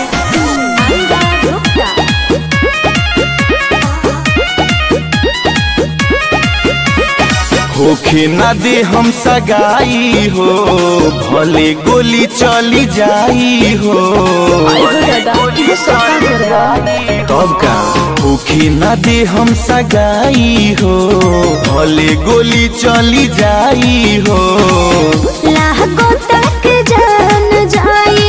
Anga Gupta. होखे ना दे हम सगाई हो भले गोली चली जाई हो तब का होखे ना दे हम सगाई हो भले गोली चली जाई हो लाहको तक जान जाई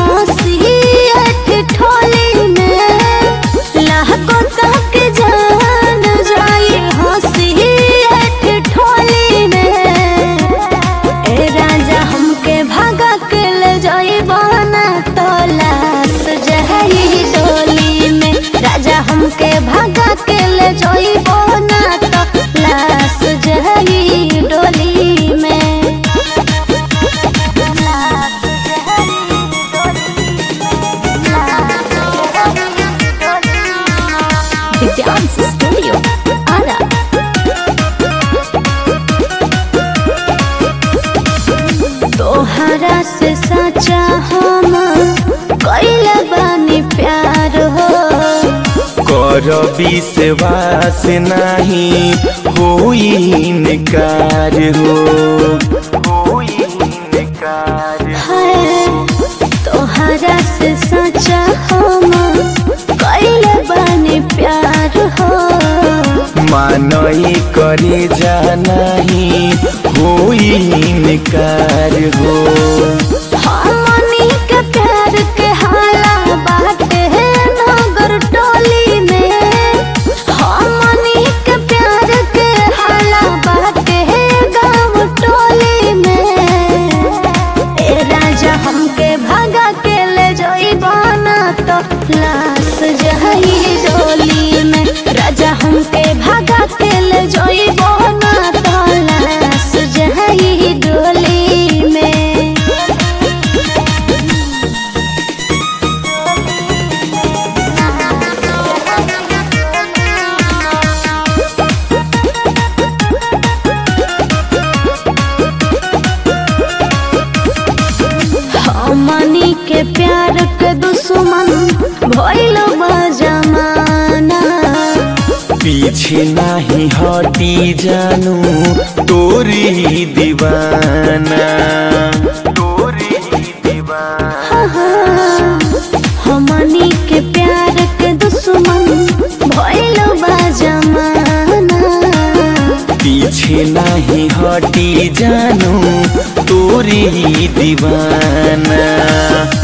हंसी ठोली में लाहको तक जान जाई हंसी ठोली में ए राजा हमके भागा के ले जाई बना तो लाश जहरी डोली में राजा हमके भागा के ले जाई बना तो लाश जहरी डोली में The Dance Studio, Ara. तोहरा से सच्चा हम कैल बानी प्यार हो कर विश्वास नहीं होई इनकार हो होई इनकार है तोहरा से सच्चा हम कैल बानी प्यार हो मानई करे जानाही होई इनकार हो हमनी के प्यार के हाला बाटे नगर टोली में हमनी के प्यार के हाला बाटे गाँव टोली में ए राजा हमके भागा के ले जोई बना तो लाश जही डोली में राजा हमके भागा के ले जोई बना तो लाश जही डोली में हमनी के प्यार के दुश्मन भइल बा जमाना पीछे नहीं हटी जानू तोरी दीवाना तोरी दीवाना हमनी के प्यार के दुश्मन भइल बा जमाना पीछे नहीं हटी जानू तोरी दीवाना